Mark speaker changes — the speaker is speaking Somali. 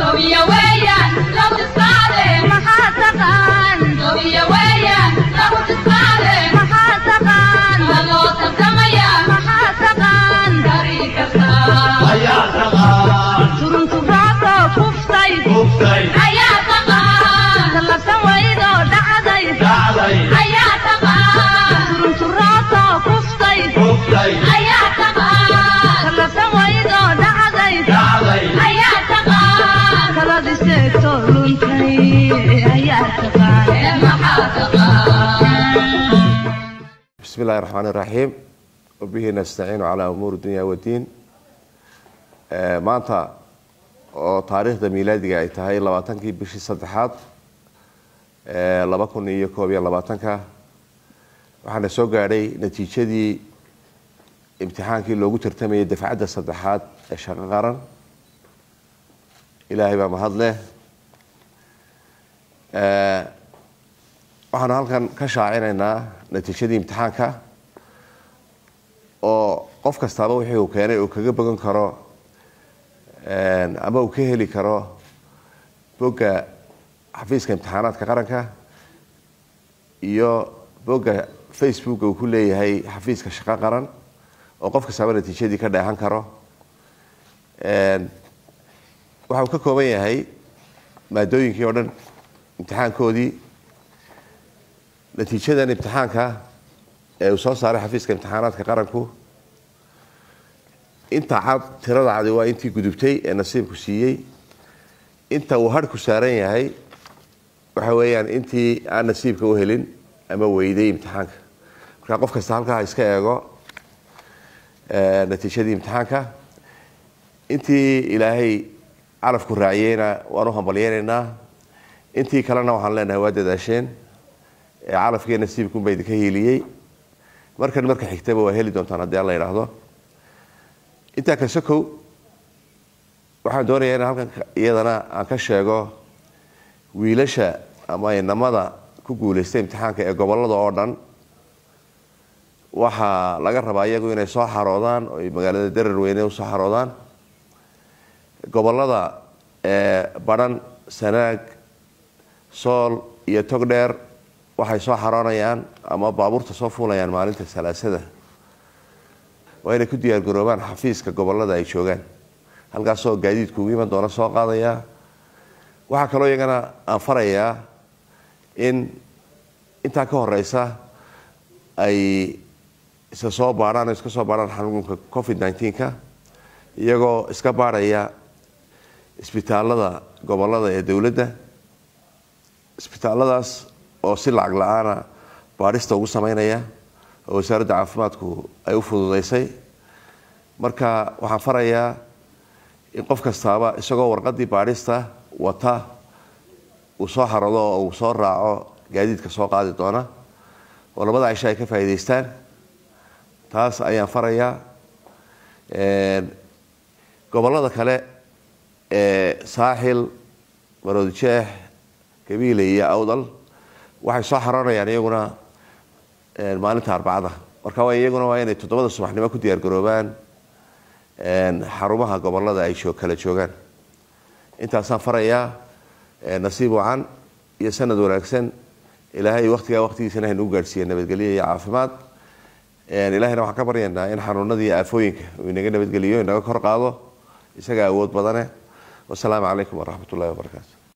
Speaker 1: bismi illahi raxmaan iraxiim wabihi nastaciinu calaa umuuri dunya wadiin maanta oo taariikhda miilaadiga ay tahay labaatankii bishii saddexaad laba kun iyo koob iyo labaatanka waxaana soo gaadhay natiijadii imtixaankii loogu tartamayay dafcadda saddexaad ee shaqo qaran ilaahay baa mahad leh waxaanu halkan ka shaacinaynaa natiijadii imtixaanka oo qof kastaaba wixii uu keenay uu kaga bogan karo ama uu ka heli karo bogga xafiiska imtixaanaadka qaranka iyo bogga facebooka uu ku leeyahay xafiiska shaqo qaran oo qof kastaaba natiijadii ka dheehan karo waxa uu ka kooban yahay maadooyinkii oo dhan imtixaankoodii natiijadan imtixaanka ee uu soo saaray xafiiska imtixaanaadka qaranku inta cad tirada cadi waa intii gudubtay ee nasiibku siiyey inta uu harhku saaran yahay waxa weeyaan intii aan nasiibka u helin ama weyday imtixaanka marka qof kasta halkaa iska eego natiijadii imtixaanka intii ilaahay calafku raaciyeyna waan u hambalyeynaynaa intii kalena waxaan leenahay waa dadaasheen calafkii nasiibkunba idinka hiiliyey markan marka xigtaba waa heli doontaan haddii alla idhaahdo intaa kasokow waxaan doonayaa in halkan iyadana aan ka sheego wiilasha ama inamada ku guuleystay imtixaanka ee gobolada oo dhan waxaa laga rabaa iyagu inay soo xaroodaan oo ay magaalada darar weyne usoo xaroodaan gobolada badhan sanaag sool iyo togdheer waxay soo xaroonayaan ama baabuurta soo fuulayaan maalinta salaasada waa inay ku diyaar garoobaan xafiiska gobolada ay joogaan halkaasoo gaadiidku ugu iman doona soo qaadaya waxaa kaloo iyagana aan farayaa in intaa ka horeysa ay isa soo baadhaan iska soo baadhaan xanuunka covid nneteen-ka iyagoo iska baadhaya isbitaalada gobolada ee dowladda isbitaalladaas oo si lacag la-aana baadhista ugu sameynaya oo wasaaradda caafimaadku ay u fududeysay marka waxaan farayaa in qof kastaaba isagoo warqadii baadhista wata uu soo xarado oo uu soo raaco gaadiidka soo qaadi doona oo labada cisho ay ka faa'iidaystaan taas ayaan farayaa gobolada kale ee saaxil maroodijeex gabiile iyo awdal waxay soo xaroonayaan iyaguna maalinta arbacada marka waa iyaguna waa inay toddobada subaxnimo ku diyaar garoobaan xarumaha gobolada ay kala joogaan intaasaan farayaa nasiib wacan iyo sanad wanaagsan ilaahay waktigaa waktigiisana haynugu gaadhsiiya nabadgelyo iyo caafimaad ilahayna waxaan ka baryaynaa in xanuunada iyo aafooyinka uu inaga nabadgeliyo inaga kor qaado isaga awood badane wasalaamu calaykum waraxmat ullahi wabarakaatu